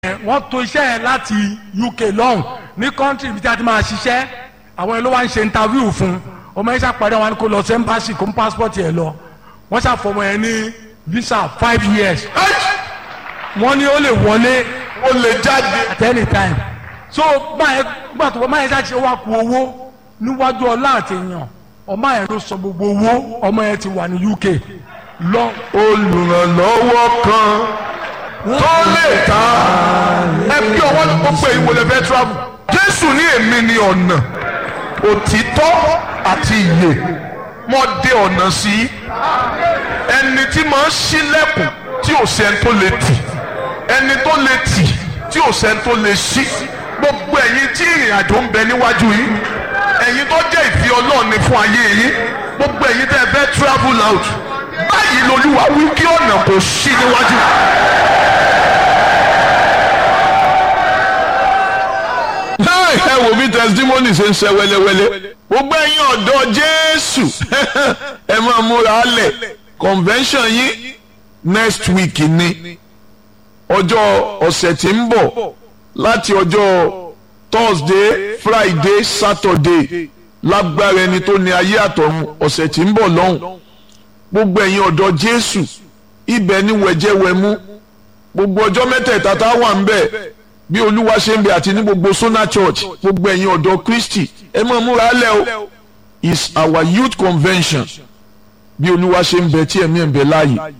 wọ́n to iṣẹ́ yẹn láti UK lọ́hùn ní kọ́ńtì ibi tí a ti máa ṣiṣẹ́ àwọn yẹn ló wá ń ṣe interview fún ọmọ yẹn ṣàpàdé wọn kó lọ sí embassy kó ń passport yẹn lọ wọ́n ṣàfọmọ yẹn ní visa five years wọ́n ní ó lè wọlé ó lè jáde. at any time so báyẹn gbà tó báyẹn ṣáà ṣe wá ku owó níwájú ọlá àti èèyàn ọmọ yẹn ló sọ gbogbo owó ọmọ yẹn ti wà ní UK lọ olùrànlọ́wọ́ kan tó lè ta ẹ bí ọwọ́ ló pé ìwòlẹ̀ fẹ́ travel. jésù ní èmi ni ọ̀nà òtítọ́ àti ìyè mo dé ọ̀nà sí ẹni tí máa ń ṣílẹ̀kùn tí ò sẹ́ni tó lè tì ẹni tó lè tì tí ò sẹ́ni tó lè ṣí gbogbo ẹ̀yin tí ìrìn àjò ń bẹ níwájú yìí ẹ̀yin tó jẹ́ ìfẹ́ ọlọ́run ni fún ayé yín gbogbo ẹ̀yin tẹ́ ẹ fẹ́ travel out báyìí lolúwa wí kí ọ̀nà kò ṣí níwájú. ẹ wò bí testimony ṣe ń ṣe wẹ́lẹ́wẹ́lẹ́ gbogbo ẹ̀yin ọ̀dọ́ jésù ẹ máa múra lẹ̀ convention yín next week ni ọjọ́ ọ̀sẹ̀ tí ń bọ̀ láti ọjọ́ thursday friday saturday lágbára ẹni tó ní ayé àtọ̀run ọ̀sẹ̀ tí ń bọ̀ lọ́hùn gbogbo ẹ̀yin ọ̀dọ́ jésù ibẹ̀ ni wẹ̀jẹ̀wẹ̀mú gbogbo ọjọ́ mẹ́tẹ̀ẹ̀ta tá a wà ń bẹ̀ bí olúwa ṣe ń bẹ àti ní gbogbo sona church gbogbo ẹ̀yin ọ̀dọ́ kristi ẹ máa múra lẹ̀ o is our youth convention bí olúwa ṣe ń bẹ tí ẹ̀mí ẹ̀ ń bẹ láàyè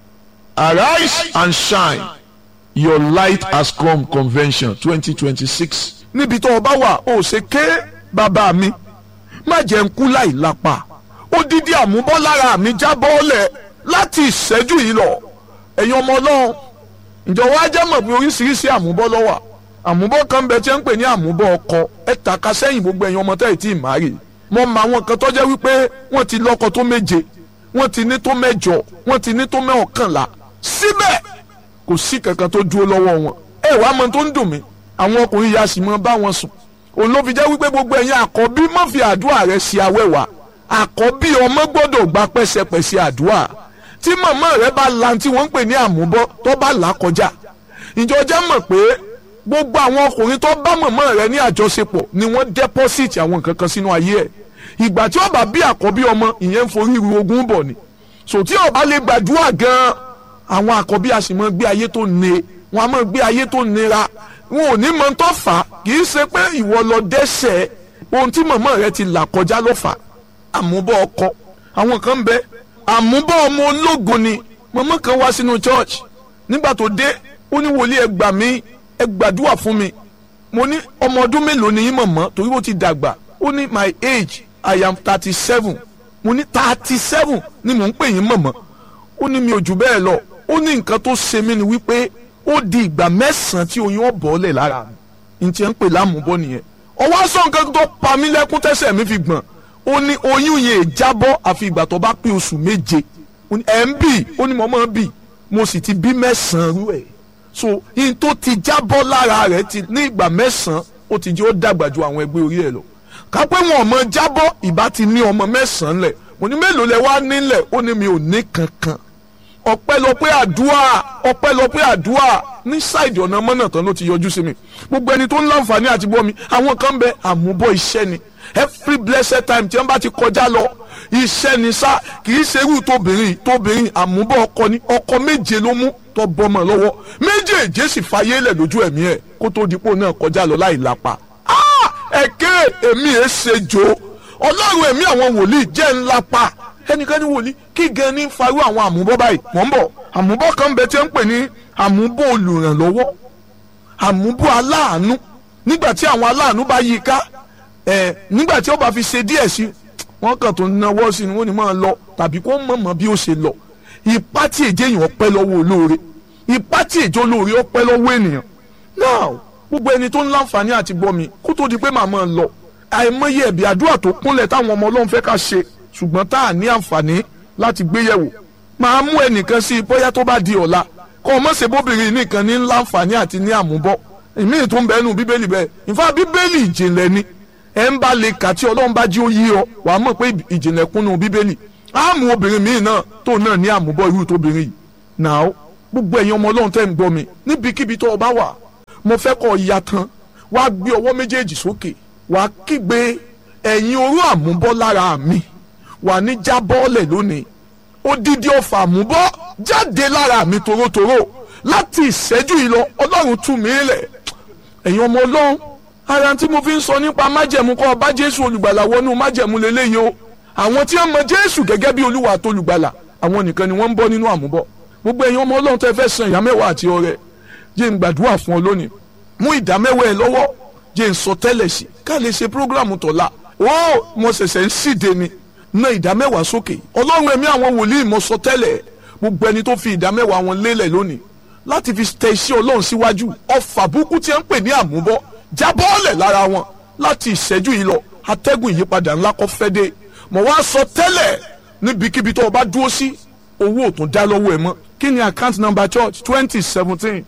arise and shine your light has come convention twenty twenty six. níbi tó o bá wà ó ṣe ké bàbá mi má jẹ́ ń kú láì lápá odidi àmúbọ́ lára mi já bọ́ọ̀lẹ̀ láti ìṣẹ́jú yìí lọ ẹ̀yin ọmọ ọlọ́run ǹjọ́ wá jẹ́ mọ̀ pé oríṣiríṣi àmúbọ́ ló wà àmúbọ́ kan bẹ tí ń pè ní àmúbọ́ ọkọ ẹ tàka sẹ́yìn gbogbo ẹ̀yin ọmọ tẹ́ ẹ̀ tí ì má rè mọ mọ àwọn kan tó jẹ́ wípé wọ́n ti lọ́kọ tó méje wọ́n ti ní tó mẹ́jọ wọ́n ti ní tó mẹ́ọ̀kànlá síbẹ̀ kò sí kankan tó dúró lọ́wọ́ wọn ẹ wàá mọ tó ń dùn mí àwọn ọkùnrin yà sì mọ bá wọn sùn òun ló fi jẹ́ wípé gbogbo ẹ̀yin àkọ́bí má fi àdúrà rẹ sí awẹ́wà àkọ́bí ọmọ gbọ́dọ̀ gba pẹ́sẹpẹ́sẹ àdúrà tí màmá rẹ bá la tí wọ́n ń pè ní àmúbọ́ tó bá là kọjá ìjọ jẹ́ mọ̀ pé gbogbo àwọn ọkùnrin tó bá màmá rẹ ní àjọṣepọ̀ ni wọ́n dẹ́pọ́sìtì àwọn nǹkan kan sínú ayé ẹ̀ ìgbà tí ó bá bí àkọ́bí ọmọ ìyẹn ń forí ru ogún bọ̀ ni sò tí ó bá lè gbàdúrà gan-an àwọn àkọ́bí a sì mọ gbé ayé tó ne wọn a mọ gbé ayé tó nira wọn ò ní mọ tó fà á kì í ṣe pé ìwọ lọ dẹ́ṣẹ̀ ohun tí màmá rẹ ti là kọjá ló fà á àmúbọ̀ ọkọ àwọn kan ń bẹ àmúbọ̀ ọmọ ológun ni màmá kan wá sínú church nígbà tó dé ó ní wòlíì ẹ gbà mí ẹ gbàdúrà fún mi mo ní ọmọ ọdún mélòó ni yín mọ̀mọ́ torí ó ti dàgbà ó ní my age i am thirty seven mo ní thirty seven ni mò ń pè yín mọ̀mọ́ ó ní mi ò jù bẹ́ẹ̀ lọ ó ní nǹkan tó ṣe mí ni wípé ó di ìgbà mẹ́sàn-án tí oyún ọ̀bọ̀ọ́lẹ̀ lára mi n tiẹ̀ ń pè lámùbọ́ nìyẹn ọwọ́ sọ nǹkan tó pa mí lẹ́kún tẹ́sẹ̀ mi fi gbọ̀n ó ní oyún yẹn jábọ́ àfi ìgbà tó bá pé oṣù méje ẹ̀ ń bì ó ní mo máa ń bì mo sì ti bí mẹ́sàn-án rú ẹ̀ so in tó ti jábọ́ lára rẹ̀ ti ní ìgbà mẹ́sàn-án ó ti jẹ́ ó dàgbà ju àwọn ẹgbẹ́ orí ẹ̀ lọ kápẹ́ wọn ọmọ jábọ́ ìbá ti ní ọmọ mẹ́sàn-án lẹ̀ mo ní mélòó lẹ wá nílẹ̀ ó ní mi ò ní kankan ọpẹ́lọpẹ́ àdúrà ọpẹ́lọpẹ́ àdúrà ní ṣáìdì ọ̀nà mọ́nà tán ló ti yọjú sí mi gbogbo ẹni tó ń láǹfààní àti bọ́ mi àwọn kan bẹ àmúbọ̀ iṣẹ́ ni every blessed time tí wọ́n bá ti kọjá lọ iṣẹ́ ni sá kì í ṣe irú tóbìnrin tóbìnrin àmúbọ̀ ọkọ ni ọkọ méje ló mú tó bọ́mọ lọ́wọ́ méjèèjì sì fàyè lẹ̀ lójú ẹ̀mí ẹ̀ kó tó dipò náà kọjá lọ láì lápá ẹ̀kẹ́ èmi ẹ̀ ṣe jò ọlọ́run ẹ̀mí àwọn wòlíì jẹ́ ńlá pa ẹnikẹ́ni wòlíì kí gan ní farú àwọn àmúbọ́ báyìí mọ̀ ń bọ̀ àmúbọ́ kan bẹ tí ń pè ní àmúbọ́ olùrànlọ́wọ́ àmúbọ́ aláàánú nígbà tí àwọn aláàánú bá yí ká ẹ̀ nígbà tí ó bá fi ṣe díẹ̀ sí wọ́n kàn tó náwó sí ni wọ́n ní máa lọ tàbí kó mọ̀ mọ́ bí ó ṣe lọ ipá tí èjé yìí ọpẹ́ lọ́wọ́ olóore ipá tí èjé olóore ọpẹ́ lọ́wọ́ ènìyàn now gbogbo ẹni tó ń láǹfààní àti gbọ́ mi kó tó di pé màmá ń lọ àìmọye ẹ̀bí àdúrà tó kúnlẹ̀ táwọn ọmọ ọlọ́run fẹ́ ká ṣe ṣùgbọ́n tá a ní àǹfààní láti gbé yẹ̀wò máa mú ẹnìkan sí i bóyá tó bá di ọ̀la kọ́ ọ mọ̀sẹ̀ bóbìnrin nìkan ní láǹfààní àti ní àmúbọ̀ ìmí tó ń bẹ́ẹ̀ nù bíbélì bẹ́ẹ̀ ìfá bíbélì ìjìnlẹ̀ ni ẹ̀ ń bá lè kà tí ọlọ́run bá jí ó yí ọ wà á mọ̀ pé ìjìnlẹ̀ kúnnú bíbélì á mú obìnrin míì náà tó náà ní àmúbọ̀ irú tóbìnrin yìí náà gbogbo ẹ̀yin ọmọ ọlọ́run tẹ́ ń gbọ́ mi níbikíbi tó o bá wà mo fẹ́ kọ́ ya tán wá gbé ọwọ́ méjèèjì sókè wá kígbe ẹ̀yin oró àmúbọ́ lára mi wà ní jábọ́ọ̀lẹ̀ lónìí odidi ọfà àmúbọ́ jáde lára mi torótoró láti ìṣẹ́jú yìí lọ ọlọ́run tú mi lẹ̀ ẹ̀yin ọmọ ọlọ́run ara tí mo fi ń sọ nípa májẹ̀mú kọ́ ọba jésù olùgbàlà wọnú májẹ̀mú lélẹ́yìí o àwọn tí wọ́n mọ jésù gẹ́gẹ́ bí olúwa àti olùgbàlà àwọn nìkan ni wọ́n ń bọ́ nínú àmúbọ́ gbogbo ẹ̀yin ọmọ ọlọ́run tẹ́ fẹ́ san ìyá mẹ́wàá àti ọrẹ jẹ́ n gbàdúrà fún ọ lónìí mú ìdá mẹ́wàá ẹ lọ́wọ́ jẹ́ n sọ tẹ́lẹ̀ sí ká lè ṣe prógráàmù tọ̀la ó mo ṣẹ̀ṣẹ̀ ń síde ni ná ìdá mẹ́wàá sókè ọlọ́run ẹ̀mí àwọn wòlíì mo sọ tẹ́lẹ̀ gbogbo ẹni tó fi ìdá mẹ́wàá wọn lélẹ̀ lónìí láti fi tẹ iṣẹ́ ọlọ́run síwájú ọfà burúkú tí ẹ ń pè ní àmúbọ́ jábọ́ọ̀lẹ̀ lára wọn láti ìṣẹ́jú yìí lọ atẹ́gùn ìyípadà ńlá kọ́ fẹ́ dé mo wá sọ tẹ́lẹ̀ níbikíbi tó o bá dúró sí owó ò tún dá lọ́wọ́ ẹ mọ́ kí ni account number church twenty seventeen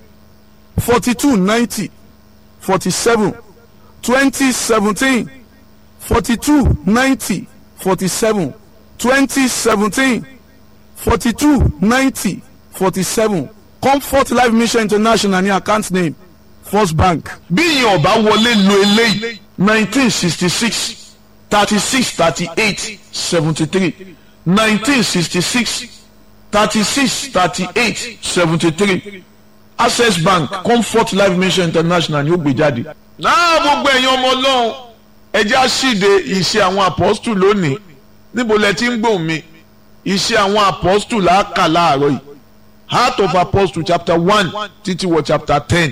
forty two ninety forty seven twenty seventeen forty two ninety forty seven twenty seventeen forty two ninety forty seven comfort life mission international ní account name first bank. bí ìyẹn ọba wọlé lo eléyìí nineteen sixty six thirty six thirty eight seventy three nineteen sixty six thirty six thirty eight seventy three access bank comfort life mission international ni ó gbé jáde. náà gbogbo ẹ̀yin ọmọ ọlọ́run ẹjẹ́ àṣìde ìṣe àwọn apọ́stù lónìí níbo lẹ ti ń gbóhùn mi ìṣe àwọn apọ́stù làákà láàárọ̀ yìí heart of apostle chapter one títí wọ chapter ten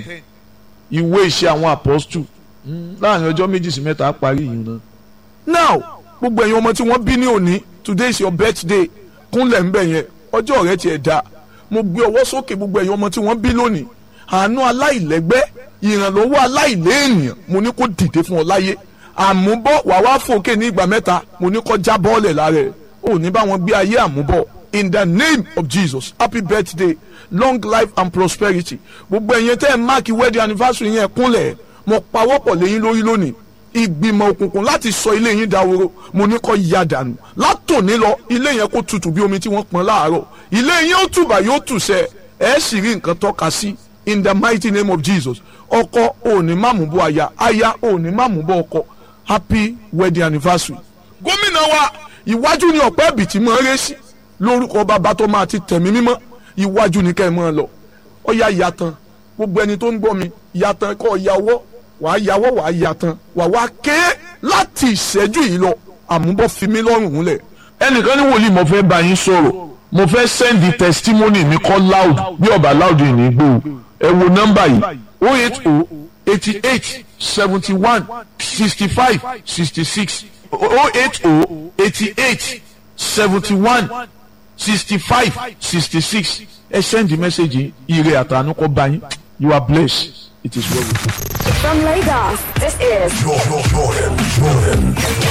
ìwé ìṣe àwọn apọ́stù láàrin ọjọ́ méjì sí mẹ́ta á parí yìí náà. now gbogbo ẹ̀yin ọmọ tí wọ́n bí ní òní today is your birthday kúnlẹ̀ ń bẹ̀ yẹn ọjọ́ rẹ tiẹ̀ da mo gbé ọwọ́ sókè gbogbo ẹ̀yin ọmọ tí wọ́n bí lónìí àánú aláìlẹ́gbẹ́ ìrànlọ́wọ́ aláìléèyàn mo ní kó dìde fún ọ láyé àmúbọ̀ wà wá fòkè ní ìgbà mẹ́ta mo ní kó já bọ́ọ̀lẹ̀ lára ẹ̀ ò ní bá wọn gbé ayé àmúbọ̀ in the name of jesus happy birthday long life and prosperity gbogbo ẹ̀yin tẹ́ ẹ̀ máàkì wedding anniversary yẹn kúnlẹ̀ mo pawọ́pọ̀ lẹ́yìn lórí lónìí ìgbìmọ̀ òkùnkùn láti sọ ilé yín dahoro mo ní kó ya dànù látòní lọ ilé yẹn kó tutù bí omi tí wọ́n pọn láàárọ̀ ilé yín ó tùbà yóò tùsẹ̀ ẹ̀ sì rí nǹkan tọ́ka sí in the mighty name of jesus ọkọ òní máàmù bọ aya aya òní máàmù bọ ọkọ happy wedding anniversary. gómìnà wa ìwájú ni ọ̀pẹ́ ẹ̀bìtì máa ń ré sí lórúkọ bàbá tó máa ti tẹ̀mí mímọ́ ìwájú ni kẹ́ ẹ máa lọ ó yá yàtàn gbogbo ẹni tó ń gbọ́ mi yàtàn kọ́ yàwọ́ wàá yàwọ́ wàá yàtàn wàá wá ké láti ìṣẹ́jú yìí lọ àmúbọ̀ fi mí lọ́rùn múlẹ̀. ẹnìkan ní wòlíì mo fẹ́ bá yín sọ̀rọ̀ mo fẹ́ sẹ́ndì testimony mi kọ́ loud bí ọba loud yìí ní gbòò ẹ wo nọ́mbà yìí o eight o eighty eight seventy one sixty five sixty six o eight o eighty eight seventy one sixty five sixty six ẹ send the message ire àtànú kọ bá yín you are blessed it is well with you. From Lagos, this is Jordan, Jordan, Jordan.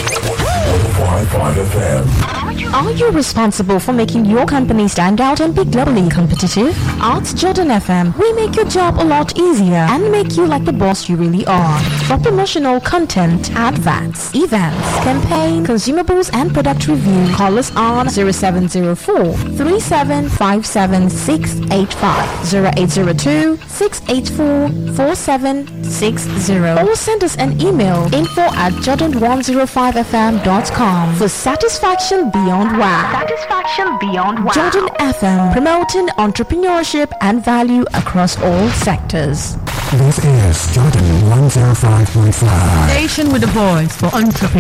105.5 FM. Are you responsible for making your company stand out and be globally competitive? At Jordan FM, we make your job a lot easier and make you like the boss you really are. For promotional content, adverts, events, campaign, consumables, and product review, call us on 0704 3757 685 0802 684 4760 or send us an email info at jordan105fm.com for satisfaction beyond wow. Satisfaction beyond wow. Jordan FM promoting entrepreneurship and value across all sectors. This is Jordan 105.5. Station with a voice for entrepreneurs.